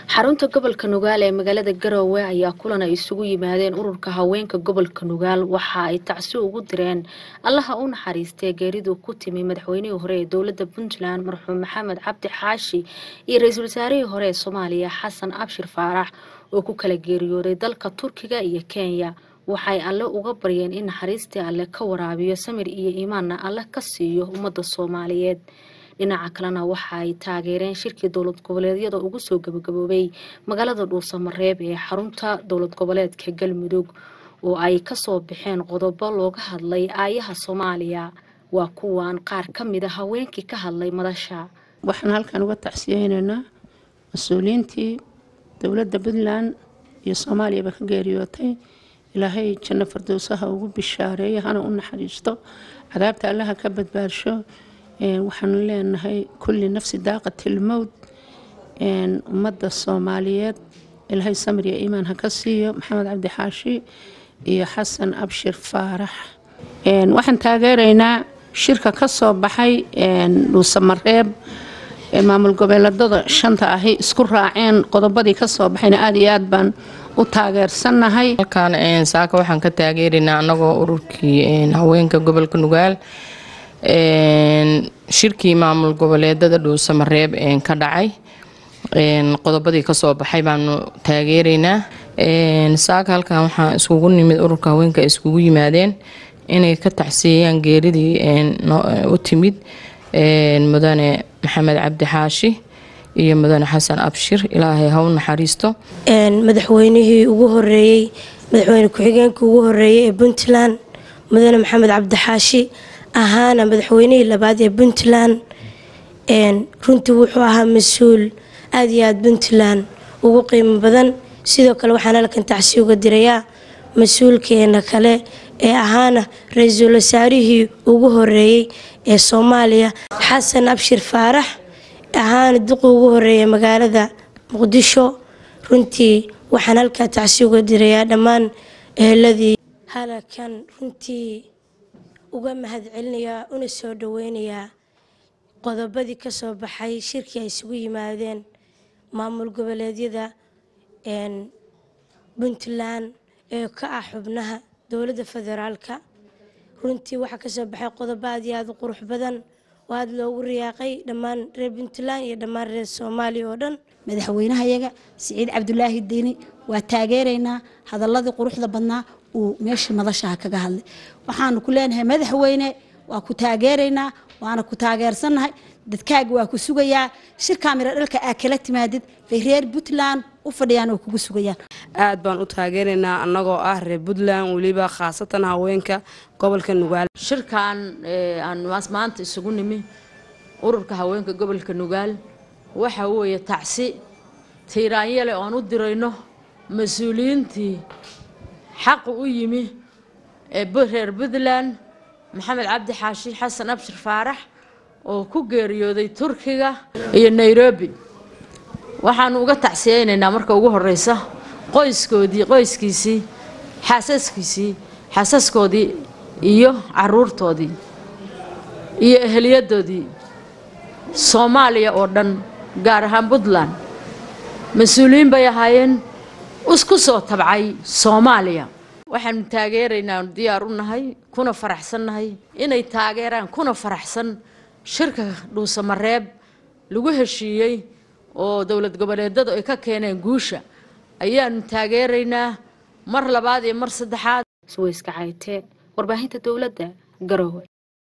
xarunta gobolka nugaal ee magaalada garowe ayaa kulan ay isugu yimaadeen ururka haweenka gobolka nugaal waxa ay tacsi ugu direen allaha u naxariistee geeridu ku timi madaxweynihii hore ee dowlada puntland marxuum maxamed cabdi xaashi iyo ra-iisul wasaarihii hore ee soomaaliya xasan abshir faarax oo ku kala geeriyooday dalka turkiga iyo kenya waxay alle uga baryeen in naxariistii alle ka waraabiyo samir iyo iimaanna alle ka siiyo ummadda soomaaliyeed dhinaca kalena waxa ay taageereen shirkii dowlad goboleedyada ugu soo gabagaboobay magaalada dhuusamareeb ee xarunta dowlad goboleedka galmudug oo ay kasoo baxeen qodobo looga hadlay aayaha soomaaliya waa kuwan qaar ka mid a haweenkii ka hadlay madasha waxaan halkan uga tacsiyeynaynaa mas-uuliyiintii dowladda puntland iyo soomaaliyaba ka geeriyootay ilaahay janno fardowsaha ugu bishaareeyo hana u naxariisto cadaabta allaha ka badbaadsho waxaanu leenahay kulli nafsi daaqatilmowd ummadda soomaaliyeed ilaahay samir iyo iimaan ha ka siiyo maxamed cabdi xaashi iyo xasan abshir faarax waxaan taageeraynaa shirka ka soo baxay dhuusamareeb maamul goboleedada shanta ahi isku raaceen qodobadii ka soo baxayna aada iyo aad baan u taageersannahay halkan saaka waxaan ka taageeraynaa annagoo ururkii haweenka gobolka nugaal shirkii maamul goboleedada dhuusamareeb ka dhacay qodobadii kasoo baxay baanu taageeraynaa saaka halkan waxaa iskugu nimid ururka haweenka iskugu yimaadeen inay ka tacsiiyayaan geeridii u timid mudane maxamed cabdi xaashi iyo mudane xasan abshir ilaahay ha u naxariisto madaxweynihii ugu horeeyey madaxweyne ku-xigeenkii ugu horeeyey ee puntland mudane maxamed cabdi xaashi ahaana madaxweynihii labaad ee puntland runtii wuxuu ahaa mas-uul aada iyo aada puntland ugu qiimo badan sidoo kale waxaan halkan tacsi uga dirayaa mas-uulkeena kale ee ahaana ra-iisul wasaarihii ugu horeeyey ee soomaaliya xasan abshir faarax ahaana duqii ugu horeeyay magaalada muqdisho runtii waxaan halkaa tacsi uga dirayaa dhammaan eheladii halakan runtii uga mahadcelinayaa una soo dhaweynayaa qodobadii ka soo baxay shirkii ay isugu yimaadeen maamul goboleedyada puntland ee ka ah xubnaha dowladda federaalka runtii waxaa kasoo baxay qodobo aad iyo aada u qurux badan oo aada loogu riyaaqay dhammaan reer puntland iyo dhammaan reer soomaaliya oo dhan madaxweynahayaga siciid cabdulaahi deni waa taageeraynaa hadaladii quruxda badnaa uu meeshii madashaha kaga hadlay waxaanu ku leenahay madaxweyne waa ku taageeraynaa waana ku taageersannahay dadkaaga waa ku sugayaa shirkaa miro dhalka aa kala timaadid bay reer puntland u fadhiyaan oo kugu sugayaan aad baan u taageeraynaa annagoo ah reer puntland weliba khaasatan haweenka gobolka nugaal shirkan aan maanta isugu nimi ururka haweenka gobolka nugaal waxa weeye tacsi tiiraanyale oo aan u dirayno mas-uuliyiintii xaqu u yimi ee reer puntland maxamed cabdi xaashi xasan abshir faarax oo ku geeriyooday turkiga iyo nairobi waxaanu uga tacsiyeynaynaa marka ugu horeysa qoyskoodii qoyskiisii xaasaskiisii xaasaskoodii iyo caruurtoodii iyo eheliyadoodii soomaaliya oo dhan gaar ahaan puntland mas-uuliyiin bay ahaayeen isku soo tabcay soomaaliya waxaanu taageeraynaa diyaar u nahay kuna faraxsannahay inay taageeraan kuna faraxsan shirka dhuusamareeb lagu heshiiyey oo dowlad goboleedadu ay ka keeneen guusha ayaanu taageeraynaa mar labaad iyo mar saddexaad suweyska cayte warbaahinta dowladda garowe